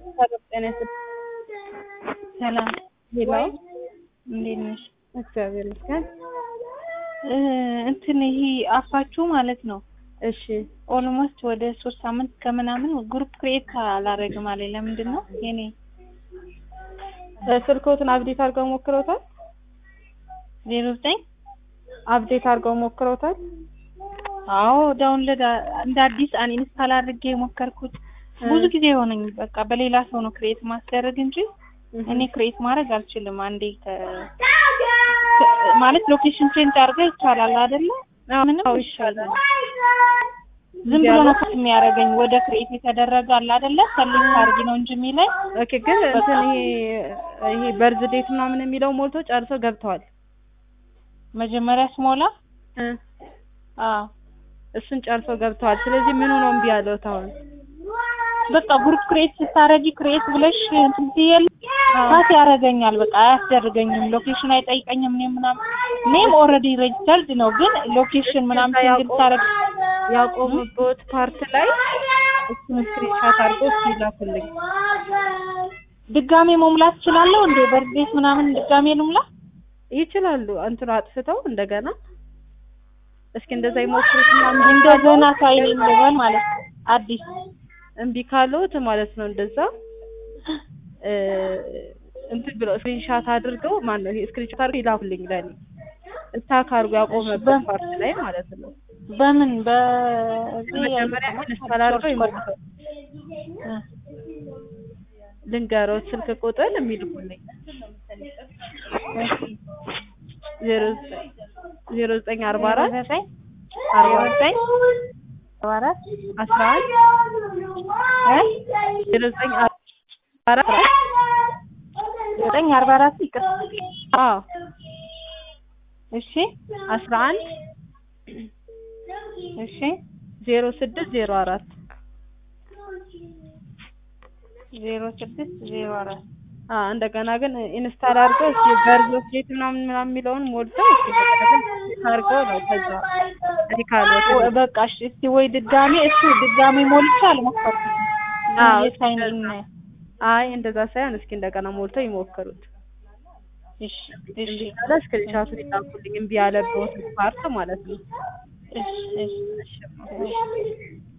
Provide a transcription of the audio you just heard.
ጤና ይስጥ ሰላም ሄሎ እንዴት ነሽ? እግዚአብሔር ይመስገን። እ እንትን ይሄ አፋችሁ ማለት ነው እሺ ኦልሞስት ወደ ሶስት ሳምንት ከምናምን ግሩፕ ክሬት አላረግም አለኝ። ለምንድን ነው የኔ እ ስልክዎትን አፕዴት አድርገው ሞክረውታል? ዜሮ ዘጠኝ አፕዴት አድርገው ሞክረውታል? አዎ ዳውንሎድ እንደ አዲስ አንኢንስታል አድርጌ የሞከርኩት ብዙ ጊዜ የሆነኝ በቃ በሌላ ሰው ነው ክሬት ማስደረግ እንጂ እኔ ክሬት ማድረግ አልችልም። አንዴ ከ ማለት ሎኬሽን ቼንጅ አድርገህ ይቻላል አይደለ? ምንም ይሻላል። ዝም ብሎ ነው ከት የሚያደርገኝ ወደ ክሬት የተደረገ አለ አይደለ? ሰሌክት አድርጊ ነው እንጂ የሚለኝ ኦኬ ግን እንትን ይሄ ይሄ በርዝ ዴት ምናምን የሚለው ሞልቶ ጨርሶ ገብተዋል። መጀመሪያ ስሞላ እ አዎ እሱን ጨርሶ ገብተዋል። ስለዚህ ምኑ ነው እምቢ ያለዎት አሁን? በቃ ግሩፕ ክሬት ስታረጊ ክሬት ብለሽ እንትን ሲል ፓስ ያደርገኛል። በቃ አያስደርገኝም። ሎኬሽን አይጠይቀኝም። እኔ ምናምን ኔም ኦልሬዲ ሬጅስተርድ ነው፣ ግን ሎኬሽን ምናምን ሲንግል ታረግ ያቆሙበት ፓርት ላይ እሱን ስክሪንሻት አድርገው እስኪ ላኩልኝ። ድጋሜ መሙላት እችላለሁ እንዴ? በርዴት ምናምን ድጋሜ ልሙላ? ይችላሉ። እንትኑ አጥፍተው እንደገና እስኪ እንደዛ ይሞክሩትና እምቢ እንደገና ሳይን ልበል ማለት ነው አዲስ እምቢ ካለዎት ማለት ነው እንደዛ እ እንትን ብለው ስክሪንሻት አድርገው ማን ነው ስክሪንሻት አድርገው ይላኩልኝ ለኔ ስታክ አድርጎ ያቆመበት ፓርት ላይ ማለት ነው። በምን በ መጀመሪያ ኢንስታል አድርገው ይሞክሩ። ልንገሮት ስልክ ቁጥር የሚልኩልኝ ዜሮ ዘጠኝ ዜሮ ዘጠኝ አርባ አራት ዘጠኝ አርባ ዘጠኝ አርባ አራት አስራ አንድ ዜሮ ዘጠኝ አርባ አራት ዘጠኝ አርባ አራት ይቅር አዎ እሺ አስራ አንድ እሺ ዜሮ ስድስት ዜሮ አራት ዜሮ ስድስት ዜሮ አራት አ እንደገና ግን ኢንስታል አድርገው እስኪ በርዞስ ዴት ምናምን ምናምን የሚለውን ሞልተው እስኪ በቃ አድርገው ነው ከዛ እዚህ ካሉት ወ- በቃ እሺ እስቲ ወይ ድጋሜ እሱ ድጋሜ ሞልቼ አልሞከርኩትም። አዎ፣ የሳይን ኢን አይ እንደዛ ሳይሆን እስኪ እንደገና ሞልተው ይሞክሩት። እሺ እሺ እምቢ ካለ ስክሪንሻቱን ይላኩልኝ እምቢ ያለበት ፓርት ማለት ነው። እሺ እሺ እሺ